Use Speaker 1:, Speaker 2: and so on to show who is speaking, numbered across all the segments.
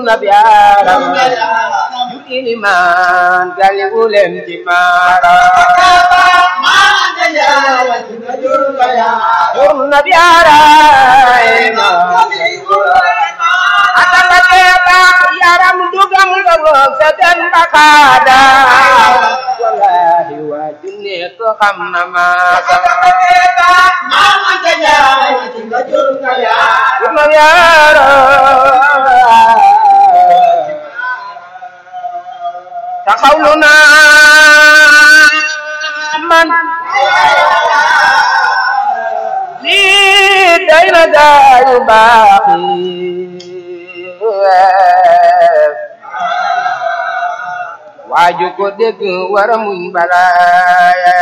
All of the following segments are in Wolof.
Speaker 1: na biyaaram yu ilimaan galiwu leen ci maara jur na biyaaram atala keeba yaram dugam nga roog sa den bakaada wallahi waa junne ko xam na maasa jur na biyaaram taxawlu naa man lii day na gaayu baax yi waaju ko dégg wara muñ balaaya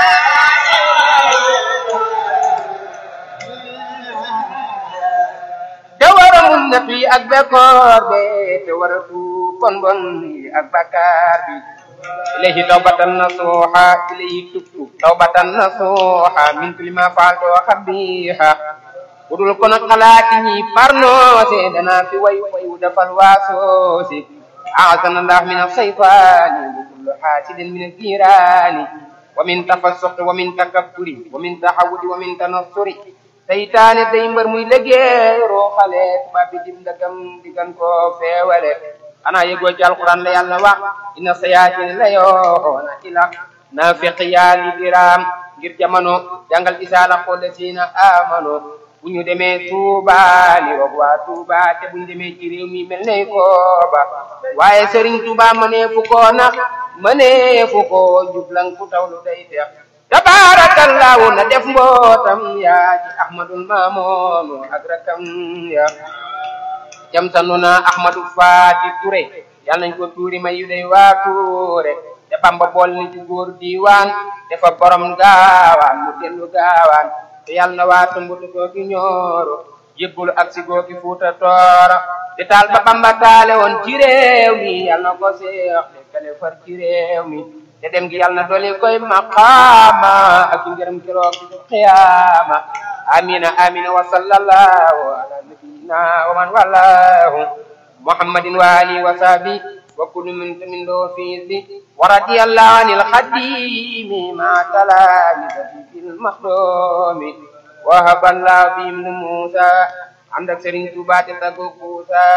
Speaker 1: te wara muñ natt yi ak bekkoor be te wara tuub bon bon yi ak bakkaar bi ilayhi tawbatan nasuha ilayhi tubtu tawbatan nasuha min kulli ma faaltu xabiha budul kono xalaati ñi parnoose dana fi way way wu defal waasoosi أعاذنا الله من الشيطان وكل حاسد من الجيران ومن تفسق ومن تكبر ومن تحود ومن تنصر seytaane day mbër muy liggéey rooxale ba bi dim ndagam digan ko feewale xanaa yëgoo ci alquran la yàlla wax inna sayaatin la yoona ila naafiq yaa li diraam ngir jamono jàngal isaala xoole siina amano bu ñu demee Touba li wax waa Touba te bu ñu demee ci réew mi mel ne kooba waaye Serigne Touba mënee fu ko nax mënee fu ko jublang fu tawlu day teex tabarakallahu na def mbootam yaa ci ahmadul mamoonu ak rakam ya jam sanu na ahmadu faati ture yal nañ ko tuuri may yu day waa tuure te bamba bool ni ci góor diiwaan dafa borom gaawaan mu dellu gaawaan te yal na waa tumbutu googi ñooro yëggulu ak si googi fuuta tooro te taal ba bamba taale woon ci réew mi yal na ko seex te kale far ci réew mi te dem gi yàlla na doli koy maqaama ak ngërëm keroog ci qiyaama amina amina wa sallallahu ala nabiyina wa man wallahu muhammadin wa alihi wa sahbi wa kullu min min do fiisi wa radiyallahu anil khadimi ma talami fil makhdumi wa haballahu bihim musa ànd ak Serigne Touba te taggo Kuusa